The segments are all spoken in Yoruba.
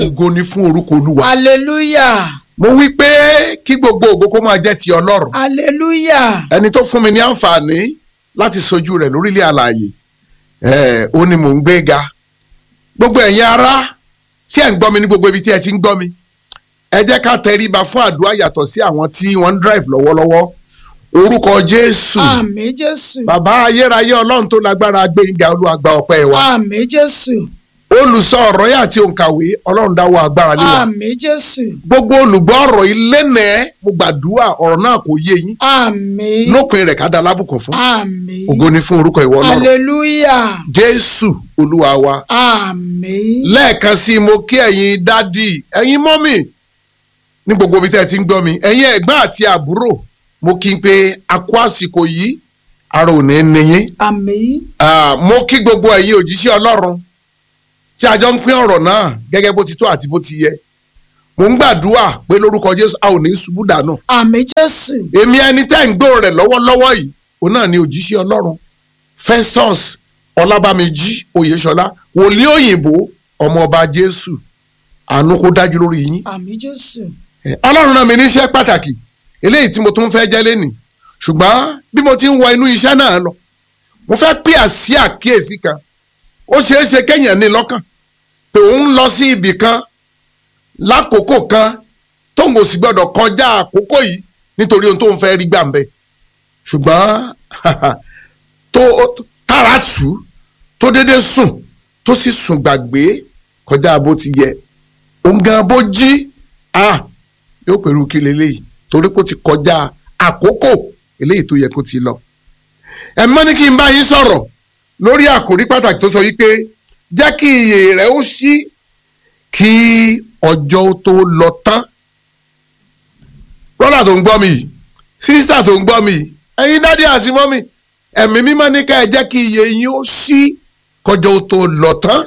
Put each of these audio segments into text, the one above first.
ògo ni fún orúkọ olúwa. hallelujah mo wí pé kí gbogbo ògo kó máa jẹ́ ti ọlọ́run. hallelujah ẹni tó fún mi ní àǹfààní láti sojú rẹ̀ lórílẹ̀ àlàyé ẹ̀ ó ní mò ń gbé ga. gbogbo ẹ̀yin ará tí ẹ̀ ń gbọ́ mi ní gbogbo ibi tí ẹ ti ń gbọ́ mi. ẹ jẹ́ ká tẹríba fún àdúrà yàtọ̀ sí àwọn tí wọ́n ń drive lọ́wọ́lọ́wọ́. orúkọ jésù àmín jésù bàbá ayérayé ọlọ́run tó lágbára gbẹ̀ngà olúwa gba ọpẹ́ wa. àmín jésù olùsọ ọ̀rọ̀ yà àti òǹkàwé ọlọ́run dáwọ́ agbára lé wa. àmín jésù gbogbo olùgbọ́ ọ̀rọ̀ ilé nẹ́ẹ̀ mo gbàdúrà ọ̀rọ̀ náà kò yé yín àmín lópin rẹ̀ ká da lábùkún fún àmín ògo ni fún orúkọ ìwọ ọlọ́run hallelujah jésù olúwa wa àmín lẹ́ẹ̀kan sí i mo kí ẹ̀yin dádì ẹ̀yin mọ́mì ní gbogbo ibi tẹ́ ẹ ti ń gbọ́ mi ẹ̀yin ẹ̀gbọ́n àti àbúrò mo kí n pé a kú àsìkò yìí ara ò ní ní yín àmín Ah, mo kí gbogbo ẹ̀yin òjíṣẹ́ ọlọ́run tí a jọ ń pín ọ̀rọ̀ náà gẹ́gẹ́ bó ti tó àti bó ti yẹ mo ń gbàdúrà pé lórúkọ jésù a ò ní ṣubú dànù àmín jésù èmi ẹni tẹ́ ń gbóhùn rẹ̀ lọ́wọ́lọ́wọ́ yìí òun náà ni òjíṣẹ́ ọlọ́run festus ọlábàmíjì oyèṣọlá wòlíì òyìnbó ọmọ ọba jésù àánú kó dájú lórí yín àmín jésù Eh, ọlọ́run rán mi níṣẹ́ pàtàkì eléyìí tí mo tún fẹ́ jẹ́ lẹ́nìí ṣùgbọ́n bí mo ti ń wọ inú iṣẹ́ náà lọ mo fẹ́ pè àsí àkíyèsí kan ó ṣeé ṣe kéèyàn ní lọ́kàn pé òun lọ sí ibì kan lákòókò kan tóun kò sì gbọ́dọ̀ kọjá àkókò yìí nítorí ohun tóun fẹ́ rí gbà ń bẹ̀ ṣùgbọ́n tó tára tù ú tó dédé sùn tó sì sùn gbàgbé kọjá bó ti yẹ òun gan bó jí ah yóò pẹ̀lú kí leléyìí torí kó ti kọjá àkókò eléyìí tó yẹ kó ti lọ. ẹ mọ́ ní kí n bá yín sọ̀rọ̀ lórí àkòrí pàtàkì tó sọ wípé jẹ́ kí iyè rẹ̀ ó ṣí kí ọjọ́ ó tó lọ tán. brọ́dà tó ń gbọ́ mi yìí sísítà tó ń gbọ́ mi yìí ẹ̀yin dádì àti mọ́mì ẹ̀mí mímọ́ ní ká ẹ jẹ́ kí iyè yín ó ṣí kọjọ́ ó tó lọ tán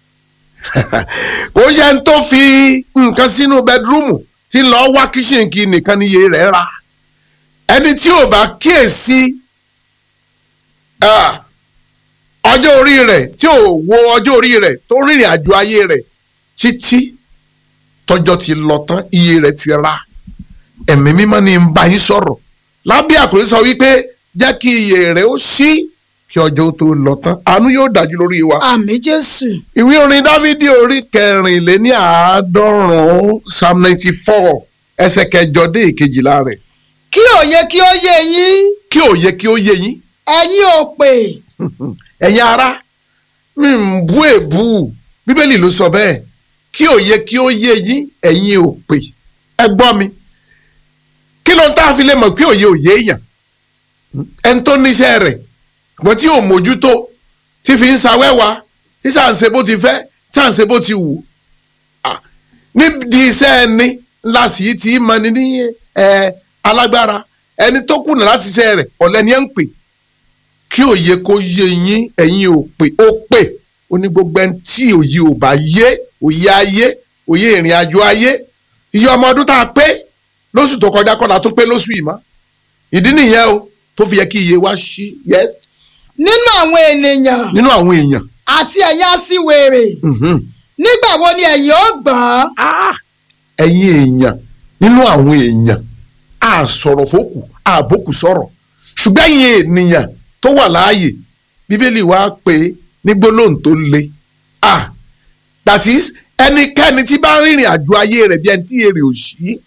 kò yẹ ń tó fi nǹkan sínú bẹdrúmù tí lọ́ọ́ wá kíṣìnkì nìkan níye rẹ̀ ra ẹni tí ò bá kíyèsí ah, ọjọ́ orí rẹ̀ tí ò wo ọjọ́ orí rẹ̀ tó rìnrìn àjò ayé rẹ̀ títí tọjọ́ ti lọ tán iye rẹ̀ ti ra ẹ̀mí mímọ́ ni ń bá yín sọ̀rọ̀ lábẹ́ àkòrí sọ wípé jẹ́ kí iye rẹ̀ ó ṣí kí ọjọ́ tó lọ tán àánú yóò dájú lórí wa àmín jésù ìwé orin dávidi orí kẹrìnléní àádọ́rùn-ún psalm ninety four ẹsẹ̀ kẹjọ dé ìkejìlá rẹ̀ kí òye kí ó yé yín kí òye kí ó yé yín ẹ̀yin ò pè ẹ̀yin ará mi ń bú èbú bíbélì ló sọ bẹ́ẹ̀ kí òye kí ó yé yín ẹ̀yin ò pè ẹ gbọ́ mi kí ló ń tá a fi lè mọ̀ pé òye ò yé èèyàn ẹni tó níṣẹ́ rẹ̀ ṣùgbọ́n tí ò mójútó tí fi ń sawẹ́wà tí sàǹsẹ̀ bó ti fẹ́ sàǹsẹ̀ bó ti wù Ah, nídìí iṣẹ́ ẹni ńlá sì í ti mọni ní ẹ alágbára ẹni tó kùnà láti iṣẹ́ rẹ̀ ọ̀lẹ́ni ẹ̀ ń pè kí òye kó yé yín ẹ̀yin ò pè ó pè ó ní gbogbo ẹni tí òye ò bá yé òye ayé òye ìrìn àjò ayé iye ọmọ ọdún tá a pé lóṣù tó kọjá kọ́la tó pé lóṣù yìí mọ́ ìdí nìyẹn o tó fi yẹ kí iye wa ṣí yes nínú àwọn ènìyàn nínú àwọn èèyàn àti ẹ̀yin aṣiwèrè mhm. nígbà wo ni ẹ̀yin ó gbọ́n Ah, ẹ̀yin èèyàn nínú àwọn èèyàn a sọ̀rọ̀ fókù àbókù sọ̀rọ̀ ṣùgbọ́n ẹ̀yin ènìyàn tó wà láàyè bíbélì wa pé ní gbólóhùn tó le ah that is ẹnikẹ́ni tí bá rìnrìn àjò ayé rẹ̀ bí ẹni tí èrè ò sí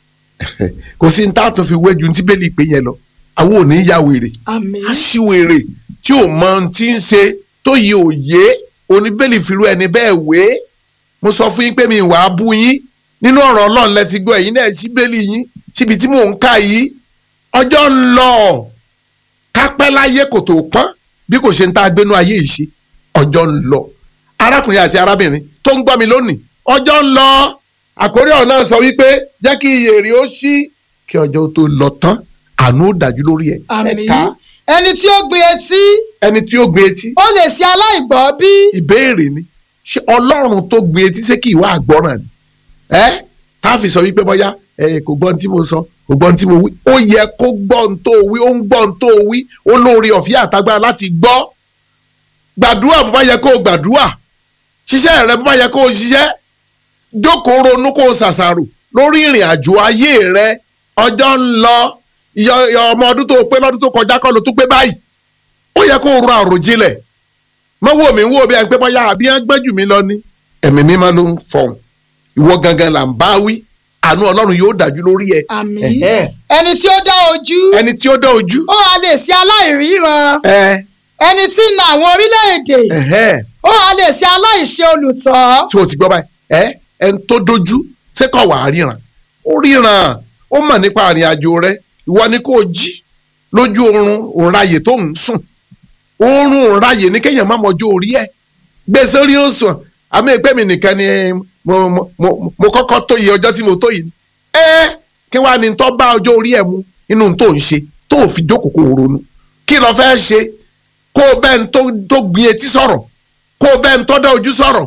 kò sí ní tá a tún fi wéjú ní bíbélì pé yẹn lọ àwọn ò ní ya wèrè àmín aṣiwèrè tí ò mọ ohun tí ń ṣe tó yẹ òye oníbẹ̀lì fìlú ẹni bẹ́ẹ̀ wé mo sọ fún yín pé mi wàá bú yín nínú ọ̀rọ̀ ọlọ́run lẹ́ti gbọ́ ẹ̀yin náà sí bẹ́ẹ̀lì yín síbi tí mò ń kà yìí ọjọ́ ń lọ kápẹ́ láyé kò tó pọ́n bí kò ṣe ń tá a gbénú ayé yìí ṣe ọjọ́ ń lọ arákùnrin àti arábìnrin tó ń gbọ́ mi lónìí ọjọ́ ń lọ àkórí ọ̀rọ̀ náà sọ wípé jẹ́ kí iye èrè ó ṣí kí ọjọ́ tó lọ tán àánú ó dájú lórí ẹ̀ àmín ẹ̀ka ẹni tí ó gbé etí ẹni tí ó gbé etí ó lè ṣe aláìgbọ́ bí ìbéèrè ni ṣé ọlọ́run tó gbé etí ṣé kì í wá àgbọ́ràn ni ẹ́ tá a fi sọ wípé bọ́yá ẹ kò gbọ́ ohun tí mo sọ kò gbọ́ ohun tí mo wí ó yẹ kó gbọ́ ohun tó wí ó ń gbọ́ ohun tó wí ó lóore ọ̀fíà àtagbára láti gbọ́ gbàdúrà bó bá yẹ kó o gbàdúrà ṣiṣẹ́ rẹ bó bá yẹ kó o ṣiṣẹ́ jókòó ronú kó o ṣàṣàrò lórí ìrìn àjò ayé rẹ ọjọ́ ń lọ yọ- yọ ọmọ ọdún tó pé lọ́dún tó kọjá kọ́ ló tún pé báyìí ó yẹ kó o ro àròjinlẹ̀ mọ wo mi wo bí ẹni pé bóyá àbí ẹ gbẹ́jù mi lọ ní. ẹ̀mí mímọ́ ló ń fọhùn ìwọ gangan là ń bá wí àánú ọlọ́run yóò dájú lórí ẹ. àmín Ẹ̀hẹ́. ẹni tí ó dá ojú ẹni tí ó dá ojú. ó wá lè ṣe aláìríran ẹ ẹni tí ń na àwọn orílẹ̀-èdè ẹ̀hẹ́. ó wá lè ṣe aláìṣe olùtọ́ tí o ti gbọ́ báyìí ẹ ẹni tó dojú ṣé kò wá ríran ó ríran ó mọ̀ nípa àrìn àjò rẹ ìwọ ni kò jí lójú oorun òǹrayè tó ń sùn oorun òǹrayè ní kéèyàn má mọjú orí ẹ gbèsè orí ó sùn àmì ìpè mi nìkan ni mo mo mo mo kọ́kọ́ tó yẹ ọjọ́ tí mo tó yìí ẹ kí wàá ní tó bá ọjọ́ orí ẹ mu inú tó ń ṣe tó ò fi jókòó kó o ronú kí lo fẹ́ ṣe kó o bẹ́ẹ̀ ń tó tó gbin etí sọ̀rọ̀ kó o bẹ́ẹ̀ ń tó dá ojú sọ̀rọ̀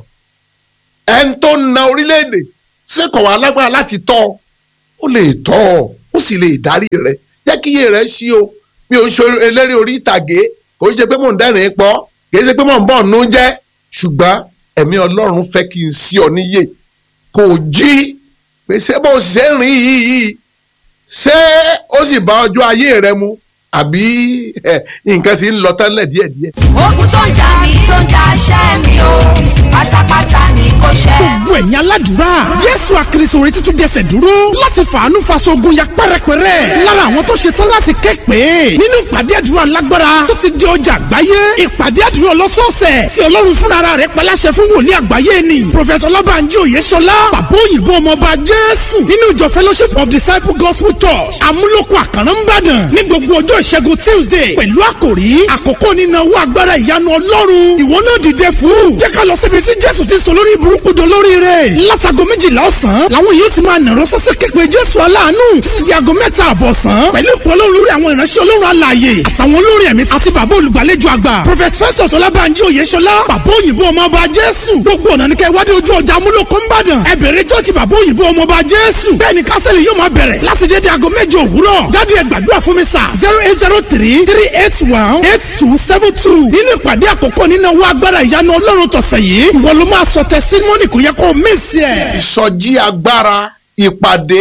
ẹni tó ń na orílẹ̀-èdè sẹ́kọ̀ wá lágbára láti tọ́ ọ ó lè tọ́ ọ ó sì lè darí rẹ jẹ́ kí iye rẹ ṣí o mi ò ń ṣe eléré orí ìtàgé kò ń ṣe pé mò ń dẹ́rìn pọ̀ kì í ṣe pé mò ń bọ̀ nú jẹ́ ṣùgbọ́n ẹ̀mí ọlọ́run fẹ́ kí n sí ọ níyè kò jí pé ṣé bó ṣe ń rìn yìí yìí ṣé ó sì bá ọjọ́ ayé rẹ mu àbí ẹ, nǹkan ti ń lọ tẹ́lẹ̀ díẹ̀díẹ̀. ogun tó ń jà mí tó ń jà ṣẹ́ mi o pátápátá ni kò ṣẹ́. gbogbo ẹ̀yin aládùúrà jésù àkìrìsò orin títún jẹsẹ̀ dúró láti fàánú faṣogun ya pẹ́rẹpẹ́rẹ́ lára àwọn tó ṣe tán láti ké pé nínú ìpàdé àdúrà lágbára tó ti di ọjà àgbáyé ìpàdé àdúrà ọlọ́sọ̀ọ̀sẹ̀ tí ọlọ́run fúnra rẹ̀ paláṣẹ fún wòlíì àgbáyé ni prophet ọlọ́bànjí òyeṣọlá bàbá òyìnbó ọmọọba jésù nínú ìjọ fellowship of disciple gospel church amúlòkọ àkàrà ńbàdàn ní gbogbo ọjọ́ ìṣẹ́gun tuesday pẹ̀lú àkòrí àkókò nínáwó agbára ìyanu ọlọ́run ìwọ náà dìde fún jẹ́ ká lọ síbi tí jésù ti sọ lórí burúkú do lórí rẹ̀ látago méjìlá ọ̀sán làwọn yóò ti máa nàró sọ́sẹ́ képe jésù aláàánú títí di aago mẹ́ta àbọ̀sán pẹ̀lú ìpò ọlọ́run lórí àwọn ìránṣẹ́ ọlọ́run alààyè àtàwọn olórí ẹ̀mí àti bàbá olùgbàlejò àgbà prophet festus ọlábànjí oyèṣọlá bàbá òyìnbó ọmọọba jésù gbogbo ọ̀nà ní kẹ́ wádìí ojú ọjà amúlòkó ńbàdàn ẹ bẹ̀rẹ̀ jọ́ọ̀jì bàbá òyìnbó ọmọọba jésù bẹ́ẹ̀ ni kásẹ̀lì yóò máa bẹ̀rẹ̀ láti dédé aago méje òwúrọ̀ jáde ẹ gbàdúrà fún mi sà zero eight zero three three eight one eight two seven two nínú ìpàdé àkọ́kọ́ nínú owó agbára ìyanu ọlọ́run tọ̀sẹ̀ yìí ìwọ ló máa sọ tẹsítímọ́nì kò yẹ kó o mísì ẹ̀. ìsọjí agbára ìpàdé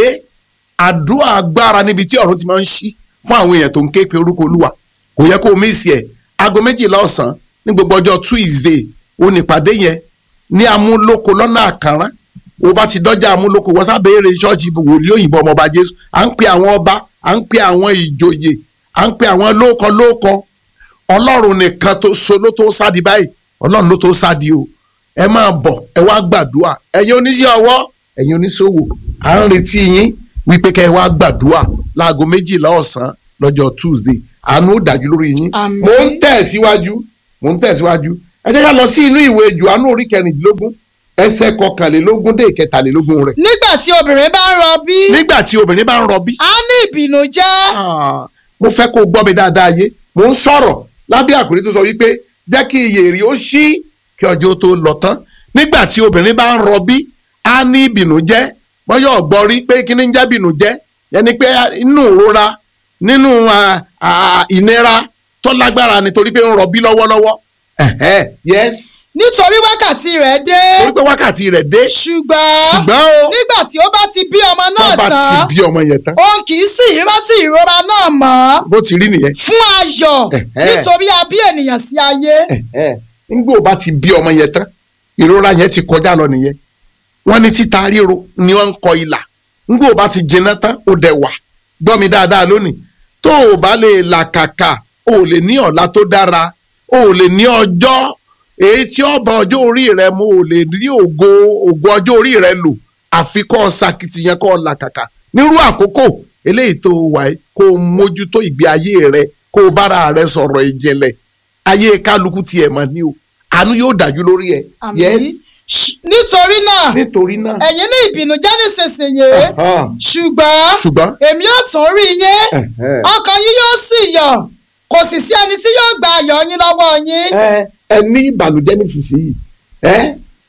àdúrà agbára níbi tí ọ̀run ti máa ń ṣí fún àwọn èèyàn tó ń ké pe orúkọ olúwa kò yẹ kó o mísì ẹ̀ aago méjìlá ọ̀sán ní gbogbo ọjọ́ tuesday ó ní ìpàdé yẹn ní amúlòkó lọ́nà àkàrán o bá ti dọ́jà amúlòkó wọ́n sábẹ́ẹ̀rẹ̀ ṣọ́ọ̀ṣì wòlíì òyìnbó ọmọọba jésù à ń pe àwọn ọba à ń pe àwọn ìjòyè à ń pe àwọn lóòkọ lóòkọ ọlọ́run nìkan tó so ló tó sádi báyìí ọlọ́run ló tó sádi o ẹ máa bọ̀ ẹ wá gbàdúrà ẹ̀yin oníṣẹ́ ọwọ́ ẹ̀yin oníṣòwò à ń retí yín wípé kẹ́ ẹ wá gbàdúrà láago méjìlá ọ̀sán lọ́jọ́ tuesday àánú ó dájú lórí yín Àmín. mò ń tẹ̀síwájú mò ń tẹ̀síwájú ẹ jẹ́ ká lọ sí inú ìwé jòhánù orí kẹrìndínlógún ẹsẹ̀ kọkànlélógún dé ìkẹtàlélógún rẹ̀ nígbà tí obìnrin bá ń rọbí nígbà tí obìnrin bá ń rọbí á ní ìbìnújẹ́ Ah, mo fẹ́ kó o gbọ́ mi dáadáa yé mo ń sọ̀rọ̀ lábẹ́ àkòrí tó sọ wípé jẹ́ kí iye èrè ó ṣí kí ọjọ́ tó lọ tán nígbà tí obìnrin bá ń rọbí á ní ìbìnújẹ́ bọ́yọ̀ ọ̀gbọ́n rí pé kí ni ń jẹ́ ìbìnújẹ́ yẹni pé inú ìrora nínú ah, ah, ìnira tó lágbára nítorí pé ń rọbí lọ́wọ́lọ́wọ́ Ẹ̀hẹ́, yes nítorí wákàtí rẹ̀ dé torí pé wákàtí rẹ̀ dé ṣùgbọ́n ṣùgbọ́n o nígbà tí ó bá ti bí ọmọ tó náà bá ti tán bí ọmọ yẹn tán òun kì í sì rántí ìrora náà mọ́ bó ti rí nìyẹn fún ayọ̀ Ẹ̀hẹ́. nítorí a bí ènìyàn sí ayé Ẹ̀hẹ́. nígbà ó bá ti bí ọmọ yẹn tán ìrora yẹn ti kọjá lọ nìyẹn wọ́n ní títa ríro ni wọ́n ń kọ ìlà nígbà ó bá ti jiná tán ó dẹ̀ wà gbọ́ mi dáadáa lónìí tó o bá lè làkàkà o ò lè ní ọ̀la tó dára o ò lè ní ọjọ́ èyí tí ó bá ọjọ́ orí rẹ mu ò lè rí ògo ògo ọjọ́ orí rẹ lò àfi kọ́ ọ sakitiyan kọ́ ọ làkàkà nírú àkókò eléyìí tó wà yìí kó o mójútó ìgbé ayé rẹ kó o bára rẹ sọ̀rọ̀ ìjìnlẹ̀ ayé kálukú tiẹ̀ mọ̀ ní o àánú yóò dájú lórí ẹ. Àmín. yes Ṣ- nítorí náà nítorí náà. ẹ̀yin ní ìbìnújẹ́ nísinsìnyí Ẹ̀hán. ṣùgbọ́n ṣùgbọ́n. èmi yóò tún rí yín Ẹ̀hẹ́. ọkàn yín yóò sì yọ̀ kò sì sí ẹni tí yóò gba ayọ̀ yín lọ́wọ́ yín ẹ ẹ ní ìbànújẹ́ nísinsìnyí ẹ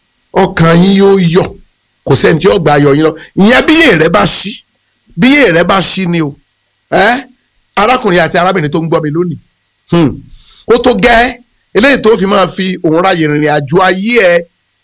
ọkàn yín yóò yọ̀ kò sẹ́ni tí yóò gba ayọ̀ yín lọ ìyẹn bí èrè bá ṣí bí èrè bá ṣí ni o ẹ arákùnrin àti arábìnrin tó ń gbọ́ mi lónìí hmm, ó tó gẹ́ eléyìí tó fi máa fi òun ráyè rìnrìn àjò ayé ẹ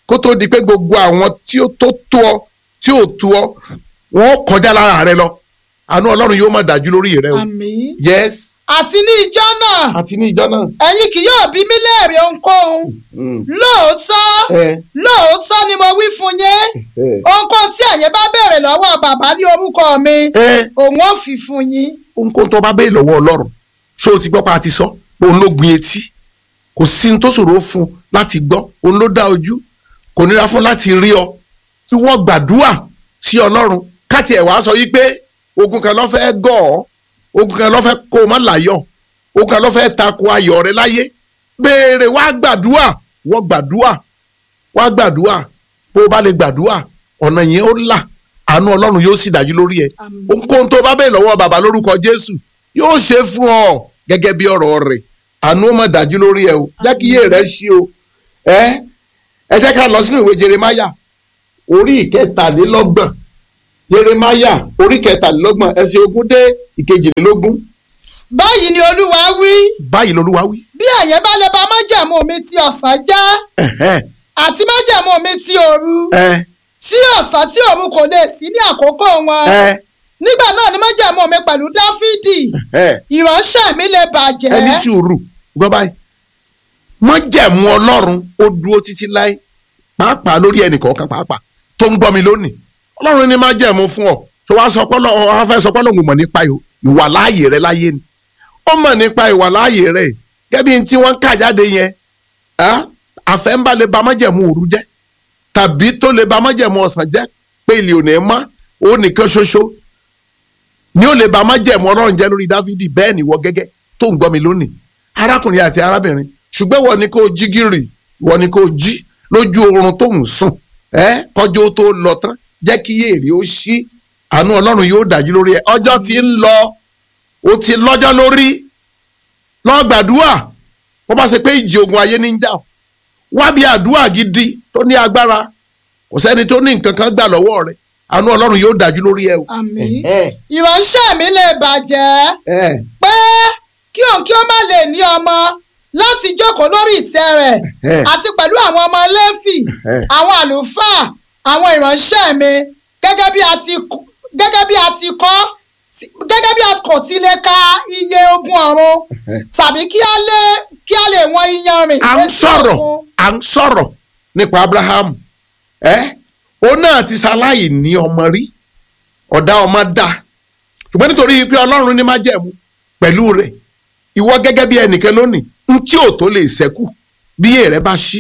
kó tó di pé gbogbo àwọn tí ó tó tó ọ tí ò tó ọ wọn ó kọjá lára rẹ lọ àánú ọlọ́run yóò máa dájú lórí rẹ o àmín. yes àti ní ìjọ náà àti ní ìjọ náà. ẹ̀yin kì yóò bí mí léèrè ohunkóhun lóòótọ́ ẹ lóòótọ́ ni mo wí fún yín ẹ ohunkóhun tí ẹ̀yin bá béèrè lọ́wọ́ bàbá ní orúkọ mi ẹ òun ó fi fún yín. ohunkóhun tó bá bẹ́ẹ̀ lọ́wọ́ ọlọ́run ṣé o ti gbọ́ pa àti sọ òun ló gbin etí kò sí ní tó ṣòro fún un láti gbọ́ òun ló dá ojú kò nira fún láti rí ọ kí wọ́n gbàdúrà sí ọlọ́run káti ẹ̀ wá sọ yí pé ogun kan ló fẹ́ gọ̀ ọ́ ogun kan ló fẹ́ kó o má láyọ̀ ogun kan ló fẹ́ tako ayọ̀ rẹ láyé béèrè wá gbàdúrà wọ́n gbàdúrà wá gbàdúrà bó o bá lè gbàdúrà ọ̀nà yẹn ó là àánú ọlọ́run yóò sì dájú lórí ẹ̀ Àmín. ohunkóhun tó bá bẹ́ẹ̀ lọ́wọ́ bàbá lórúkọ jésù yóò ṣe fún ọ gẹ́gẹ́ bí ọ̀rọ̀ rẹ̀ àánú ó máa dájú lórí ẹ o jẹ́ kí iye rẹ̀ ṣí o ẹ ẹ jẹ́ ká lọ sínú ìwé jeremaya orí ìkẹtàlélọ́gbọ̀n jeremaya orí ìkẹtàlélọ́gbọ̀n ẹsẹ̀ ogún dé ìkejìlélógún báyìí ni olúwa wí báyìí lolúwa wí. bí ẹ̀yin bá lè ba májẹ̀mú mi ti ọ̀sán jẹ́ ẹ̀hẹ́n, àti májẹ̀mú mi ti òru ẹ tí ọ̀sán tí òru kò lè sí ní àkókò wọn ẹ nígbà náà ni májẹ̀mú mi pẹ̀lú dáfídì ẹ ìránṣẹ́ mi lè bàjẹ́ ẹni sùúrù gbọ́ báyìí májẹ̀mú ọlọ́run ó dúró títí láé pàápàá lórí ẹnìkọ̀ọ̀kan pàápàá tó ń gbọ́ mi lónìí ọlọ́run ní májẹ̀mú fún ọ tó wá sọ pé ọlọ́run wá fẹ́ sọ pé ọlọ́run mọ̀ nípa ìwà láàyè rẹ láyé ni ó mọ̀ nípa ìwà láàyè rẹ gẹ́bí tí wọ́n ń kà jáde yẹn ah, àfẹ́ ń bá lè ba májẹ̀mú òru jẹ́ tàbí tó lè ba májẹ̀mú ọ̀sán jẹ́ pé ilé òní mọ́ ó nìkan ṣoṣo ni ó lè ba májẹ̀mú ọlọ́run jẹ́ lórí dáfídì bẹ́ẹ̀ ni wọ́n gẹ́gẹ́ tó ń gbọ́ mi lónìí arákùnrin àti arábìnrin ṣùgbọ́n wọ́n ní kó o jí gírì wọ́n ní kó o jí lójú oorun tó ń sùn ẹ́ kọjú ó tó lọ tán jẹ́ kí èrè ó ṣí àánú ọlọ́run yóò dájú lórí ẹ ọjọ́ tí ń lọ ó ti lọ́jọ́ lórí lọ gbàdúrà wọ́n bá ṣe pé ìjì ogun ayé ní ń jà ọ́. wá bí àdúrà gidi tó ní agbára kò sẹ́ni tó ní nǹkan kan gbà lọ́wọ́ rẹ̀ àánú ọlọ́run yóò dájú lórí ẹ o. àmín Ẹ̀hẹ́, ìránṣẹ́ mi lè bàjẹ́ ẹ̀hẹ́, pé kí òun kí ó má lè ní ọmọ láti jókòó lórí ìtẹ́ rẹ̀ Ẹ̀hẹ́. àti pẹ̀lú àwọn ọmọ lẹ́fì Ẹ̀hẹ́. àwọn àlùfáà àwọn ìránṣẹ́ mi gẹ́gẹ́ bí a ti k- gẹ́gẹ́ bí a ti kọ́ ti- gẹ́gẹ́ bí a kò ti lè ka iye ogun ọ̀run tàbí kí a lè kí a lè wọ́n iyanrìn. à ń létí sọ̀rọ̀ òkun. à ń sọ̀rọ̀ nípa Abraham ẹ́ òun náà ti ṣaláì ní ọmọ rí ọ̀dá ọmọ dá ṣùgbọ́n nítorí pé Ọlọ́run ní májẹ̀mú pẹ̀lú rẹ̀ ìwọ gẹ́gẹ́ bí ẹnìkan lónìí ń tí ò tó lè ṣẹ́kù bí èrè bá ṣí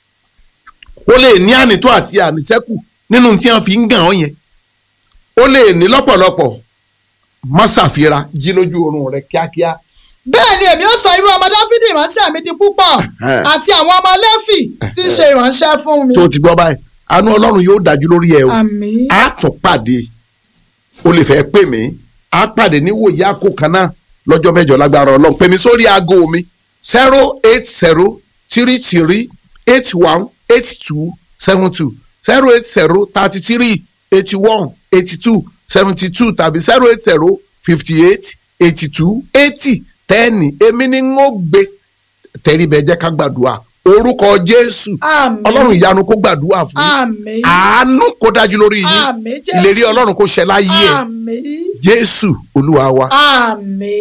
ó lè ní ànító àti àníṣẹ́kù nínú tí wọ́n fi ń gàn ọ́ yẹn ó lè ní lọ́pọ̀lọpọ̀ má ṣàfihàn jí lójú oorun rẹ kíákíá bẹ́ẹ̀ ni èmi ó sọ irú ọmọ dáfídì ìránṣẹ́ mi di púpọ̀ Ẹ̀hẹ́. àti àwọn ọmọ lẹ́fì tí ń ṣe ìránṣẹ́ fún mi. tó ti gbọ́ báyìí àánú Ọlọ́run yóò dájú lórí ẹ o. àmín. a tún pàdé o lè fẹ́ pè mí a pàdé ní wòye àkó kan náà lọ́jọ́ mẹ́jọ lágbára ọlọ́run pè mí sórí aago mi zero eight zero three three eight one eight two seven two zero eight zero thirty three eighty one eighty two seventy two tàbí zero eight zero fifty eight eighty two eighty tẹ́ẹ̀nì èmi ni ń ó gbé tẹ̀ríbẹ̀ jẹ́ ká gbàdúrà orúkọ Jésù Àmín. ọlọ́run ìyanu kó gbàdúrà fún yín àmín. àánú kó dájú lórí yín Àmín, Jésù. ìlérí ọlọ́run kó ṣẹ láyé ẹ̀ àmín. jésù olúwa wa. àmín.